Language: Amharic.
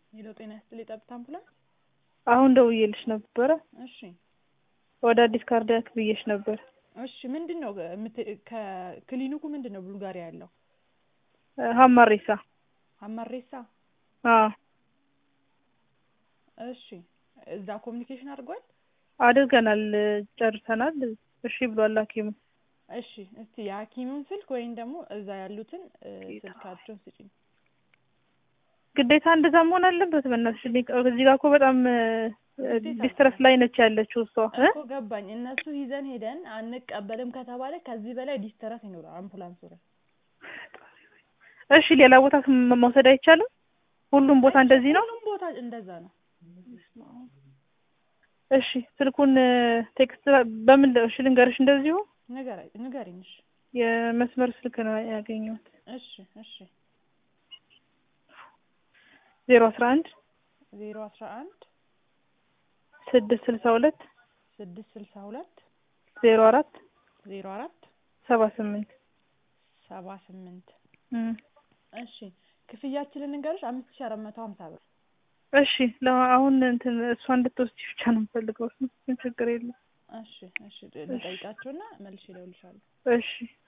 ሄሎ ጤና ይስጥልኝ ጠብታ አምቡላንስ አሁን ደውዬልሽ ነበረ እሺ ወደ አዲስ ካርዲያክ ብዬሽ ነበር እሺ ምንድን ነው የምት- ከክሊኒኩ ምንድን ነው ቡልጋሪያ ያለው ሀማሬሳ ሀመሬሳ አዎ እሺ እዛ ኮሚኒኬሽን አድርጓል አድርገናል ጨርሰናል እሺ ብሏል ሀኪሙ እሺ እስቲ የሀኪሙን ስልክ ወይም ደግሞ እዛ ያሉትን እ፣ ስልካቸውን ስጪኝ ግዴታ እንደዛ መሆን አለበት በእናትሽ እኔ እዚህ ጋር እኮ በጣም ዲስትረስ ላይ ነች ያለችው እሷ እ? እኮ ገባኝ እነሱ ይዘን ሄደን አንቀበልም ከተባለ ከዚህ በላይ ዲስተረስ ይኖራል አምቡላንሱ ላይ እሺ ሌላ ቦታ ም- መውሰድ አይቻልም ሁሉም ቦታ እንደዚህ ነው ሁሉም ቦታ እንደዛ ነው እሺ ስልኩን ቴክስት በምን ል- እሺ ልንገርሽ እንደዚሁ ንገረኝ ንገሪኝ እሺ የመስመር ስልክ ነው ያገኘሁት እሺ እሺ ዜሮ አስራ አንድ ዜሮ አስራ አንድ ስድስት ስልሳ ሁለት ስድስት ስልሳ ሁለት ዜሮ አራት ዜሮ አራት ሰባ ስምንት ሰባ ስምንት እም። እሺ ክፍያችንን እንገርሽ አምስት ሺ አራት መቶ ሀምሳ ብር እሺ ለ- አሁን እንትን እሷ እንድትወስድ ብቻ ነው የምፈልገው ምን ችግር የለም እሺ እሺ ልጠይቃቸውና መልሼ እደውልልሻለሁ እሺ